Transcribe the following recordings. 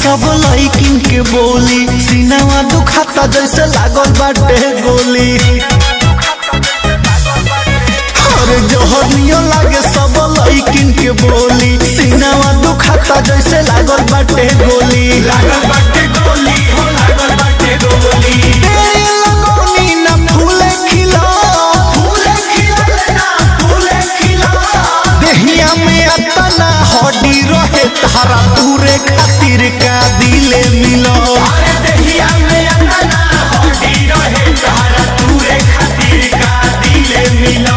सब लइकिन के बोली सीनावा दुखाता जैसे लागल बाटे गोली अरे जहनियो लागे सब लइकिन के बोली सीनावा दुखाता जैसे लागल बाटे गोली लागल बाटे गोली हो लागल बाटे गोली तेरे लगौनी ना फूले खिला फूले खिलल ना फूले खिलल देहिया में अतना हड्डी रहे तारा दूरे खातिर का दिले मिलो अरे देहिया में अंगना हड्डी रहे तारा तूरे खातिर का दिले मिला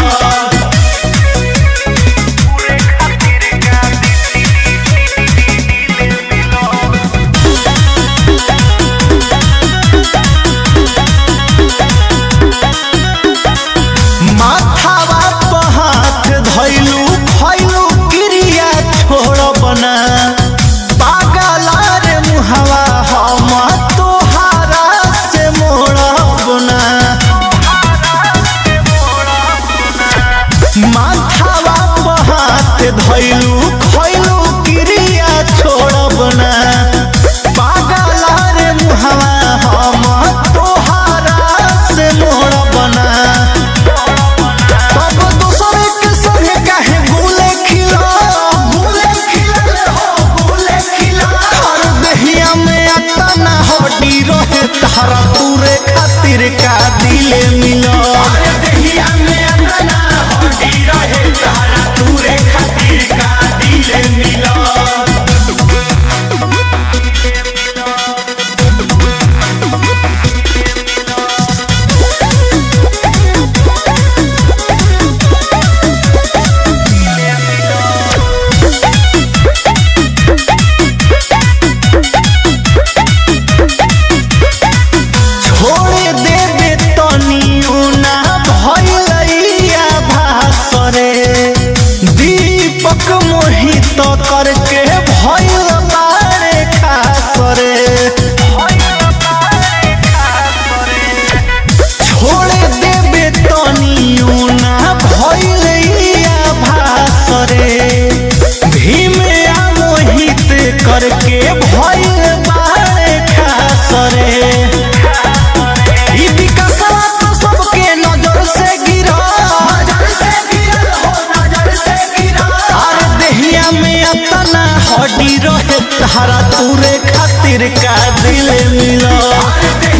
माथावा पर हाथ धैलू खैलू क्रिया छोड़ बना पागला रे मुहवा हम तोहारा से मोड़ बना माथावा पर हाथ धैलू खैलू क्रिया छोड़ बना पागला रे मुहवा हम तोहारा से मोड़ बना तब दूसरे के संगे काहे गुले खिला फूले खिलल हो फूले खिलल हर देहिया में अतना हड्डी रहे तारा तूरे खातिर का दिले मिला अरे देहिया में अंगना हड्डी रहे तारा तूरे खातिर का दिले मिला छोड़ देबे तनियो ना भइलैया भासरे दीपक मोहित करके भइल बारे खासरे छोड़ देबे तनियो ना भइलैया भासरे भीम आ मोहित करके भइल बारे खासरे ई विकासवा तो सबके नजर से गिरा नजर से गिरल हो नजर से गिरल और देहिया में अतना हड्डी रहे तारा तूरे खातिर का दिल मिला अरे